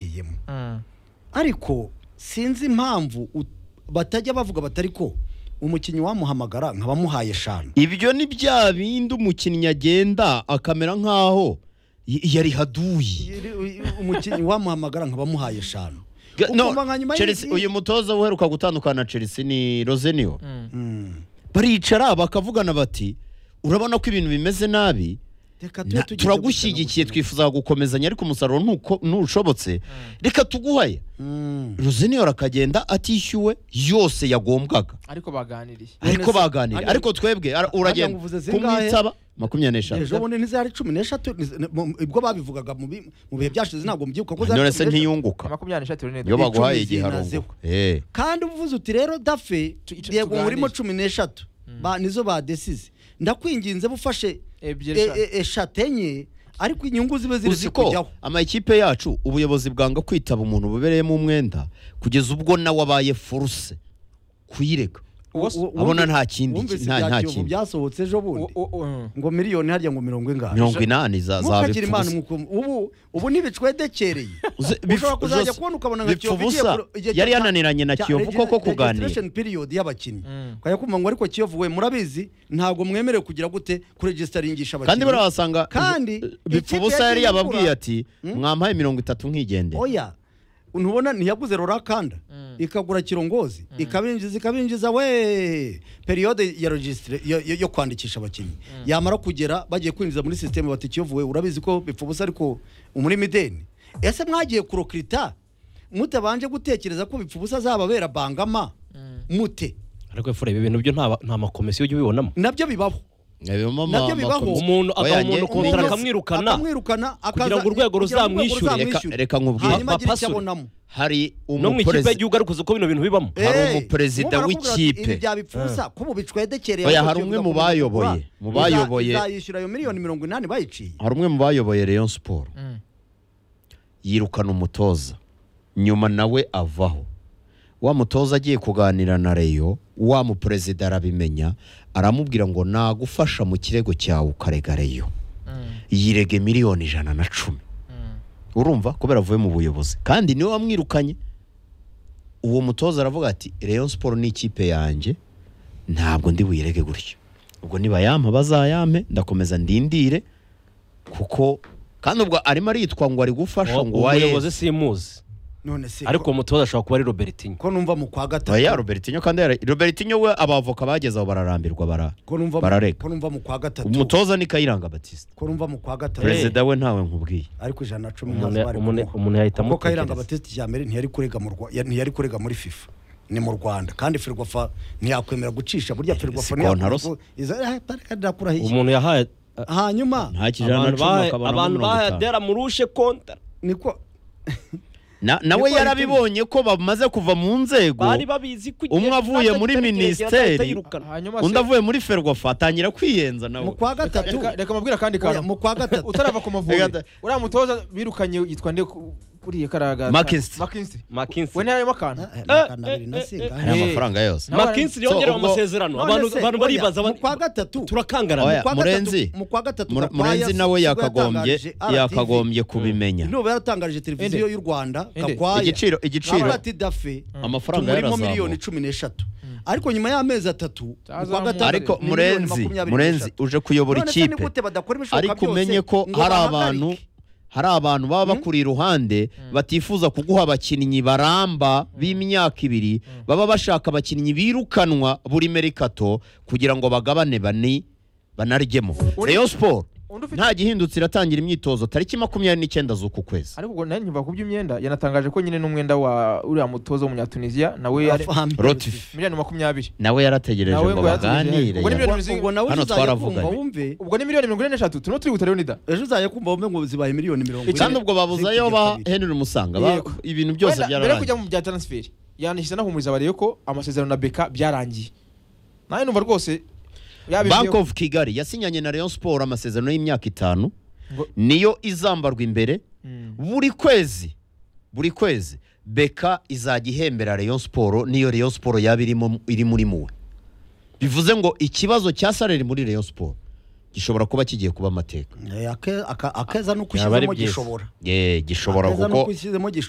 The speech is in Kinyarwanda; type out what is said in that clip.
bayigiyemo ariko sinzi impamvu ut- batajya bavuga batari ko umukinnyi wamuhamagara nkabamuhaye eshanu ibyo ni bya bindi umukinnyi agenda akamera nk'aho y- yari haduyi umukinnyi wamuhamagara nkabamuhaye eshanu Ga- no, Ukumva nka nyuma Chelsea- y'izindi- uyu mutoza uheruka gutandukana na Chelsea ni Rosenio baricara bakavugana bati urabona ko ibintu bimeze nabi Reka tube na- tugize turagushyigikiye gutya twifuza gukomezanya ariko umusaruro ntuko- ntushobotse reka tuguhaye Mm. Rosenio akagenda atishyuwe yose yagombwaga ariko baganiriye ariko baganira Ariko- ariko twebwe ara- ngo uragenda uvuze zingahe? kumwitaba makumyabiri n'eshatu ejo bundi ntizari cumi n'eshatu niz- ne- mu- ibwo babivugaga mu bi- mu bihe byashize ntabwo mbyibuka ko zari none se cumi n'eshatu. ntiyunguka makumyabiri n'eshatu rero iyo ni Icumi baguhaye zinazeho. igiharungo Eh. kandi uvuze uti rero dafe Tu- ico- yego tuganire. murimo cumi n'eshatu Ba- nizo badesize ndakwinginze bufashe Ebyiri e- e- eshatu enye ariko inyungu zibe ziri uzi ko kujyaho amakipe yacu ubuyobozi bwanga kwitaba umuntu bubereyemo umwenda kugeza ubwo nawe abaye foruse kuyireka Uwo- U- u- abona wumvise- nta kindi wumvise nta ibya nta Kiyovu kindi byasohotse ejo bundi uwo- uwo- mm. ngo miliyoni harya ngo mirongo ingahe mirongo inani za za mukagira imana umukumu ubu ubu ntibicwedekereye ushobora kuzajya kubona ukabona nka Kiyovu igiye bipfubusa ku- igihe yari cya- yananiranye na cya kiyovu regi- koko kuganira registration period y'abakinnyi Mm. ukajya kumva ngo ariko kiyovu we murabizi ntabwo mwemerewe kugira gute kuregisitaringisha kandi abakinnyi barabasanga Kandi ikipe bipfubusa yari yagiye yababwiye igura- ati mwampaye mirongo itatu nk'igendera oya ntubona ntiyaguze rorakanda ikagura kirongozi ikabinjiza ikabinjiza we periyode ya regisitire yo- yo- yo kwandikisha abakinnyi yamara kugera bagiye kwinjiza muri sisiteme bati kiyovu we urabizi ko bipfa ubusa ariko umuri mideni ese mwagiye kurokirita mutabanje gutekereza ko bipfa ubusa azababera bangama mute ariko efure ibi bintu byo nta- nta makomisiyo ujya ubibonamo nabyo bibaho nabyo bibaho. umuntu agaha umuntu kontara Umuntu akamwirukana akamwirukana kugira ngo urwego ruzamwishyure. reka reka nkubwire hanyuma agire icyo bapasure. abonamo hari no mu ikipe umuperezida y'igihugu ariko uzi ko bino bintu bibamo hari Eh, umuperezida ubu barakubwira bati, w'ikipe. ibi bya bipfusa ko ubu bicwedekereye Oya, ariko hari umwe kiyovu mu igomba bayoboye, kubikora. mu Iza- bayoboye. izayishyura ayo miliyoni mirongo inani bayiciye hari umwe mu bayoboye Rayon Sport yirukana umutoza nyuma nawe avaho wa mutoza agiye kuganira na Rayon wa muperezida arabimenya aramubwira ngo nagufasha mu kirego cyawe ukarega Rayon yirege miliyoni ijana na cumi urumva kubera avuye mu buyobozi kandi niwe wamwirukanye uwo mutoza aravuga ati Rayon Sport ni ikipe yanjye ntabwo ndi buyirege gutyo ubwo niba yampa bazayampe ndakomeza ndindire kuko kandi ubwo arimo aritwa ngo ari gufasha ngo wa umuyobozi yesi simuzi none se ariko ko- uwo mutoza ashobora kuba ari robertinho ko numva mu kwa oya gatatu robertinho kandi yara- robertinho we abavoka bagezeho bararambirwa bara ko numva mu- barareka. ko numva mu kwa gatatu umutoza ni kayiranga batiste ko numva mu kwa gatatu perezida we ntawe nkubwiye ariko ijana na cumi Umuntu- ntazo bari umuntu- kumuha. umuntu yahita kuko kayiranga amutekereza. batiste ijambere ntiyari kurega mu Rwa- ya- ntiyari kurega muri fifa ni mu rwanda kandi ferwafa ntiyakwemera gucisha burya ferwafa siko ntarosa. ntiyakwemera umuntu yahaye hanyuma nta kijana na abantu cumi bahaye- akabonamo abantu mirongo bahaye itanu. adera murushe kontara niko Na- nawe Niko yarabibonye ko bamaze kuva mu nzego bari babizi ko igihe Umwe avuye muri kitari kirekire minisiteri. yahita yirukana. hanyuma undi se- avuye muri ferwafa atangira kwiyenza nawe mu kwa gatatu reka reka mbabwire akandi Oya, kantu mu kwa gatatu utarava ku Reka mavubi da- uriya mutoza birukanye yitwa nde ku- kuriye karaga Mackinstry. makinsi Mackinstry. we ntarimo akantu makanabiri na singahe hari amafaranga yose Nawe- makinsi yongerewe ubwo- amasezerano None abantu se, abantu oya, baribaza mu kwa gatatu Oya, turakangarana Mu kwa Murenzi. gatatu- mu kwa gatatu Mure- Gakwaya murenzi nawe sibwo yakagombye yatangarije RTV. yakagombye kubimenya Nubwo yaratangarije televiziyo Ende. y'u Rwanda Ende. Gakwaya Igiciro- igiciro. nawe ati dafe Amafaranga tumurimo yarazamuka. miliyoni cumi n'eshatu ariko nyuma y'amezi atatu mu kwa Cyazamuka. gatandatu ariko ni miliyoni murenzi makumyabiri murenzi n'eshatu. uje kuyobora None se ni ikipe gute badakora ibishoboka ariko byose umenye ko ngo hari bahagarike? abantu hari abantu baba bakuri iruhande batifuza kuguha abakinnyi baramba b'imyaka ibiri baba bashaka abakinnyi birukanwa buri merikato kugira ngo bagabane bani banaryemo Uri- Rayon Sport undi ufite- nta gihindutse iratangira imyitozo tariki makumyabiri n'icyenda z'uku kwezi ariko ubwo nawe nkiva ku by'imyenda yanatangije ko nyine n'umwenda wa uriya mutoza w'umunyatunisiya nawe yari Afahame. Rotif miliyoni makumyabire nawe yarategereje Nawe ngo ngo yarategereje. baganire Ubwo ni yaba- Ubwo- miliyoni ubwo nawe Hano ejo uzaye kumva twaravuganye. wumve ubwo ni miliyoni mirongo ine n'eshatu turimo turi gutarira nida ejo uzaye kumva wumve ngo zibaye miliyoni mirongo ine kandi ubwo babuzayo ba zikigita Henry Musanga ba- Yego. ibintu byose Wenda mbere yo byararangiye kujya mu bya taransiferi yanishyize anahumuriza abariyo ko amasezerano na beka byarangiye nawe numva rwose yabivuyeho. bank of kigali yasinyanye na rayon sport amasezerano y'imyaka itanu Ngo- niyo izambarwa imbere Mm. buri kwezi buri kwezi beka izajya ihembera rayon sport niyo rayon sport yaba irimo iri muri muwe bivuze ngo ikibazo cya salari muri rayon sport gishobora kuba kigiye kuba amateka Eh, ake- aka- akeza n'uko Byaba ari ushyizemo byiza. gishobora Eh, gishobora akeza n'uko kuko ushyizemo gishobora